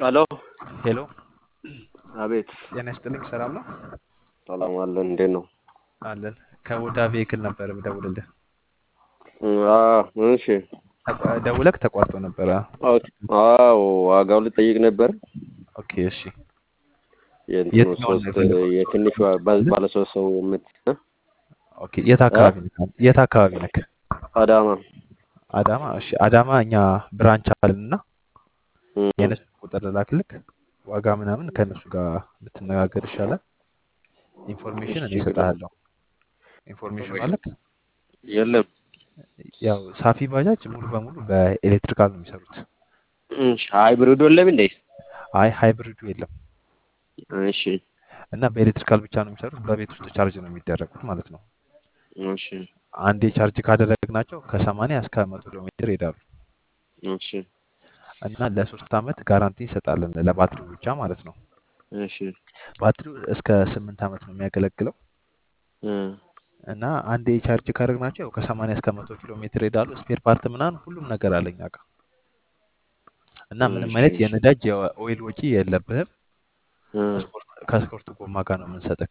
ሄሎ ሄሎ አቤት ጤና ይስጥልኝ። ሰላም ነው ሰላም አለን እንዴት ነው አለን። ከቦታ ቬክል ነበር ደውልልህ አዎ እሺ ደውለክ ተቋርጦ ነበረ። ኦኬ አዎ ዋጋው ልጠይቅ ነበር ኦኬ እሺ። የእንትኑ የትኛውን ነው ሶስት የፈለጉት? የትንሿ ባለ ባለ ሶስት ሰው የምት እ? ኦኬ የት አካባቢ ነክ? የት አካባቢ ነክ? አዳማ አዳማ። እሺ አዳማ እኛ ብራንች አለንና እም፣ የነሱ ቁጥር ላክልክ። ዋጋ ምናምን ከእነሱ ጋር ብትነጋገር ይሻላል። ኢንፎርሜሽን እኔ እሰጥሃለሁ። ኢንፎርሜሽን ማለት የለም ያው ሳፊ ባጃጅ ሙሉ በሙሉ በኤሌክትሪካል ነው የሚሰሩት። እሺ ሃይብሪድ የለም እንዴ አይ ሃይብሪዱ የለም እሺ እና በኤሌክትሪካል ብቻ ነው የሚሰሩት። በቤት ውስጥ ቻርጅ ነው የሚደረጉት ማለት ነው። እሺ አንዴ ቻርጅ ካደረግናቸው ከሰማንያ እስከ መቶ ኪሎ ሜትር ይሄዳሉ እሺ እና ለሶስት አመት ጋራንቲ እንሰጣለን ለባትሪው ብቻ ማለት ነው። እሺ ባትሪው እስከ ስምንት አመት ነው የሚያገለግለው እ፣ እና አንዴ ቻርጅ ካደረግናቸው ከሰማንያ እስከ መቶ ኪሎ ሜትር ይሄዳሉ። ስፔር ፓርት ምናምን ሁሉም ነገር አለኝ ጋር እና ምንም እሺ አይነት እሺ የነዳጅ የኦይል ወጪ የለብህም። እ፣ ከስፖርት ከስፖርት ጎማ ጋር ነው የምንሰጥክ።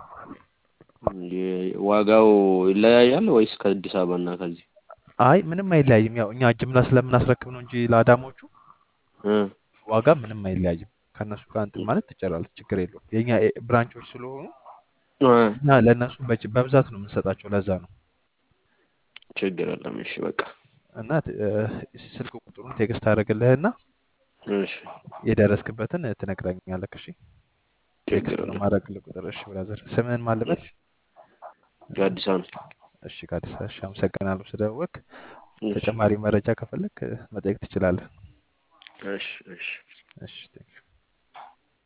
የ- ዋጋው ይለያያል ወይስ ከአዲስ አበባ እና ከዚህ አይ ምንም አይለያይም። ያው እኛ ጅምላ ስለምናስረክብ ነው እንጂ ለአዳሞቹ እ፣ ዋጋ ምንም አይለያይም። ከእነሱ ጋር እንትን ማለት ትችላለህ፣ ችግር የለውም። የእኛ ኤ- ብራንቾች ስለሆኑ እ፣ እና ለእነሱ በጅ- በብዛት ነው የምንሰጣቸው። ለዛ ነው ችግር የለም እሺ በቃ እና ት- እ፣ ስልክ ቁጥሩን ቴክስት አደረግልህና እሺ የደረስክበትን ትነግረኛለህ። እሺ ችግር ቴክስት ነው የለም ማድረግልህ ቁጥር። እሺ ብራዘር ስምህን ማልበት? እሺ የአዲስ አበባ እሺ ከአዲስ እሺ፣ አመሰግናለሁ ስለደወልክ። እሺ ተጨማሪ መረጃ ከፈለክ መጠየቅ ትችላለህ። እሺ እሺ እሺ ቴንክ ዩ